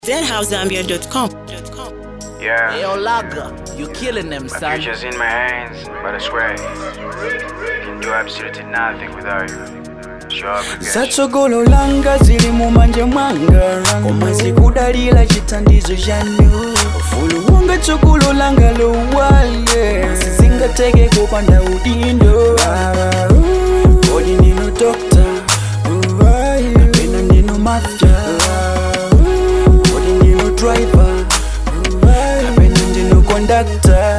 deadhousezambia.com. Yeah. Yo, Laga, you killing them, My son. future's in my hands, but I swear, I can do absolutely nothing without you. Sure, I'll forget you. zatsogolo langa zili mu manja mwanga koma zikudalira chithandizo chanu ufulu wanga tsogolo langa lowale sizingateke kupanda udindo kodi ndinu dokta kapena ndinu mafya kodi ndinu driver kapena ndinu kondakta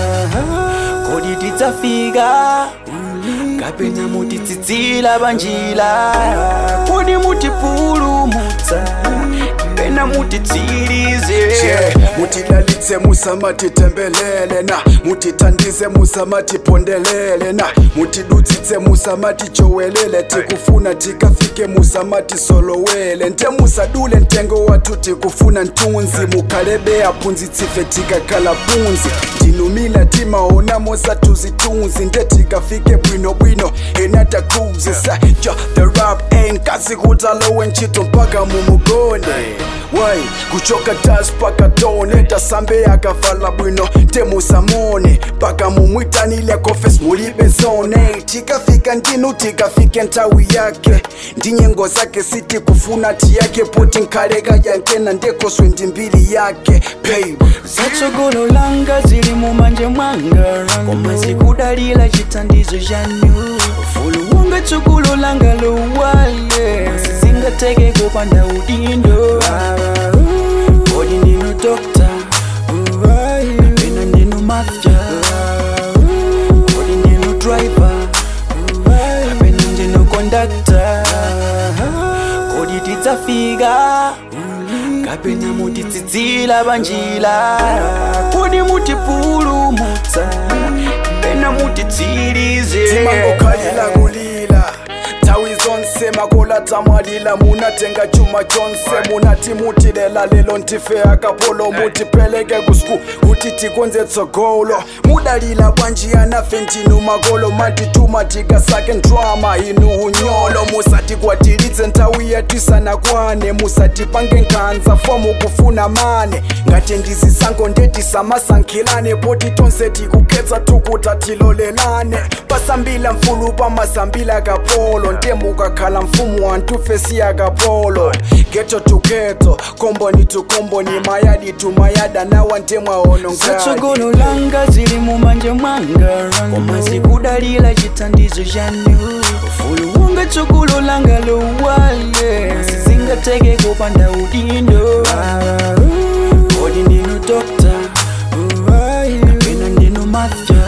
kodi tidzafika kapena mutitsitsila banjila kodi mutipulumutsa kapena mutitsirize Yeah, mutilalitse musamatitembelele na mutithandize musamatipondelele na mutidutsitse musamatichowelele tikufuna tikafike musamatisolowele nte musadule ntengo watu tikufuna ntunzi mukhalebe aphunzitsife tikakhala punzi ndinumila timaonamo satuzitunzi nte tikafike bwinobwino enatakuzi saja the rap ain't kasi kutalowe ntchito mpaka mumugone wai kuchoka tas paka tone tasambe akavala bwino temusamone paka mumwitanile kofes mulibe zone tikafika ndinu tikafike nthawi yake ndinyengo zake siti kufuna tiyake poti nkhaleka yankena ndekoswe ndi mbili yake babe zatsogolo langa zili mu manja mwanga koma zikudalira chithandizo chanu ufulu wanga tsogolo langa lowale sizingateke kupanda udindo kodi ndinu dokta kapena ndinu mafya kodi ndinu driver kapena ndinu kondakta kodi tidzafika kapena mutitsitsila banjila kodi mutipulumutsa kapena mutitsirize timangokhalila kulila nthawi zonse makola tamwalila munatenga chuma chonse munati mutilela lelo ntife akapolo mutipeleke kusku kuti tikonze tsogolo mudalila bwanji anafe ndinu makolo matituma tikasake ndrama inu unyolo musatikwatiritse nthawi yatisanakwane musatipange nkhanza fomu kufuna mane ngati ndizisango ndetisamasанkhilane poti tonse tikukhetsa tukuta tilolelane pasambila mfulu pamasambila kapolo ntemukakhala mfumu wantufesi akapolo geto to geto komboni to komboni mayadi to mayada nawa ntemwaonongadi zatsogolo langa zili mu manja mwanga koma zikudalira chithandizo chanu ufulu wanga tsogolo langa lowale sizingateke kupanda udindo kodi ndinu dokta kapena ndinu mafya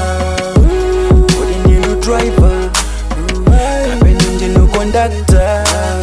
kodi ndinu driver kapena ndinu kondakta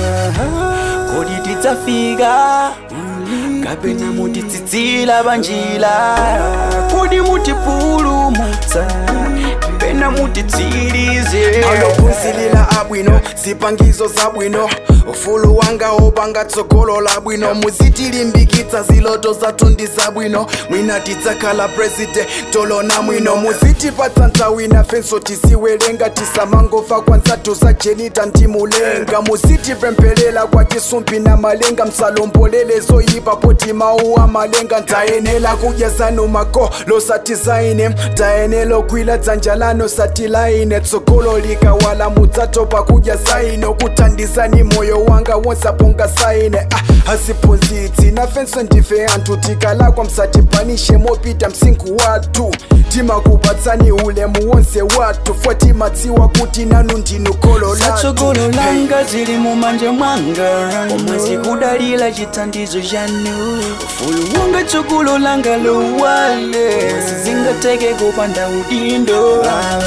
kodi tidzafika kapena mutitsitsila banjila kodi mutipulumutsa kapena mutitsirize alophunzilila abwino zipangizo zabwino ufulu wanga opanga tsogolo labwino muzitilimbikitsa ziloto zathu ndi zabwino mwina tidzakhala president tolona mwino muzitipatsa nthawi nafenso tisiwelenga tisamangofa kwanzathu za jenita ndimulenga muzitipempherera kwa tisumbi na malenga msalombolele zoyipa poti mawu amalenga ntayenela kudya zanu mako losatizaine tayenela kwila dzanja lano satilaine tsogolo likawala mudzatopa kudya zaino kuthandizani moyo wanga wonsaponga saine ah, asiphunzitsi nafenso ndife anthu tikalakwa msatipanishe mopita msinkhu wathu timakupatsani ulemu wonse wathu fwa timadziwa kuti nanu ndinu kholo lathu zatsogolo langa zili mu manja mwanga koma zikudalira chithandizo chanu ufulu wanga tsogolo langa lowale sizingateke kupanda udindo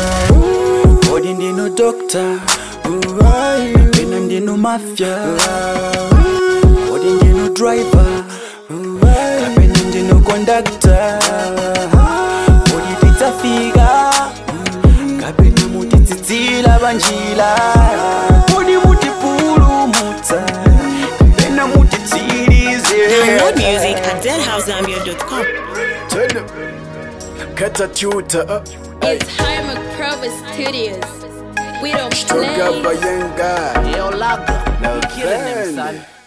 kodi ndinu dokta kapena ndinu mafya kodi ndinu driver kapena ndinu kondakta kodi tidzafika kapena mutitsitsila banjila kodi mutipulumutsa kapena mutitsirize Download music at deadhousezambia.com. Tell them. Kata tuta uh, It's Hymer Provis Studios. We don't Toga play. bayenga Yo, Laga, you killing them, Lavende. son.